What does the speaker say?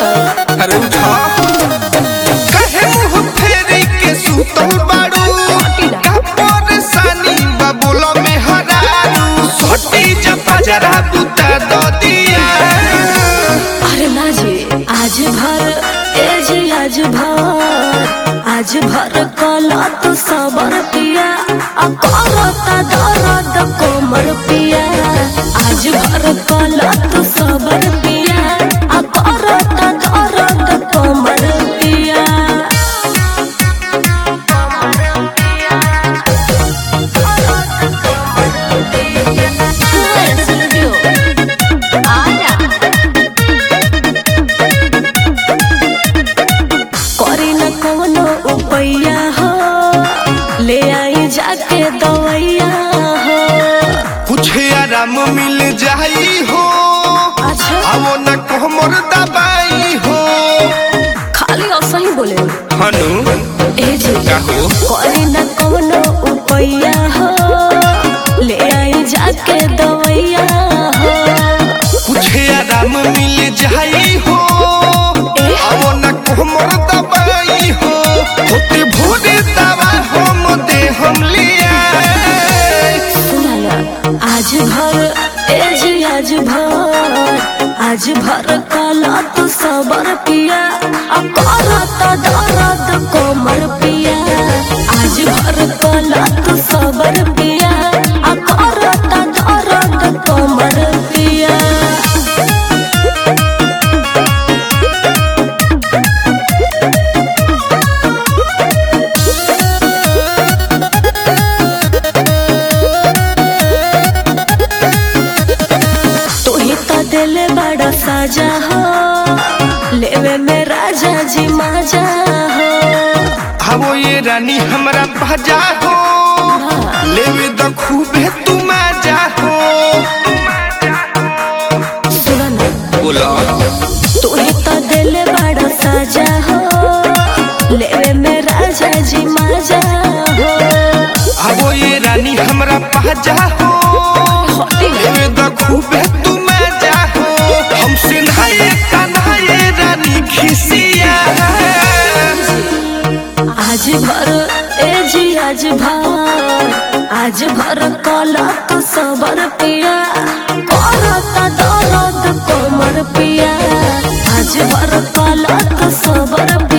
अरे उठा कहे मुंह फेरी के सुतल बाड़ू का परेशानी बा बोला में हरारू सोटी जपा जरा बुता दो दिया अरे ना जी आज भर ए जी आज भर आज भर कला तू सबर पिया अब करता दर्द कोमर पिया आज भर कला तू सबर पिया अब करता दर्द कोमर पिया करी न कोनो उपैया हो ले आई जाके दवैया हो कुछ आराम मिल जाई हो अच्छा आवो न कोमर दबाई हो खाली असही बोले हनु ए जी कहो करी न कोनो उपैया हो ले आई जाके दवैया हो कुछ आराम मिल जाई हो आवो न कोमर दबाई हो होते भोरे दवा हम दे हम लिया सुना ना आज भर ए जी आज भर आज भर कला तू सबर पिया अब करता दर्द कोमर पिया आज भर कला तू सबर पिया अब करता दर्द कोमर पिया तू ही तो दिल बड़ा साजा हो लेवे में राजा जी माजा हो आवो ये रानी हमरा भजा हो लेवे द खूबे तू मजा हो सुना ना बोला तू ही तो दिल बड़ा साजा हो लेवे में राजा जी माजा हो आवो ये रानी हमरा भजा हो होती ना लेवे द खूबे तू मजा हो हमसे नहाए कन्हाए रानी खिसिया आज भर ए जी आज भर आज भर कला तू सबर पिया करता दर्द कोमर पिया आज भर कला तू सबर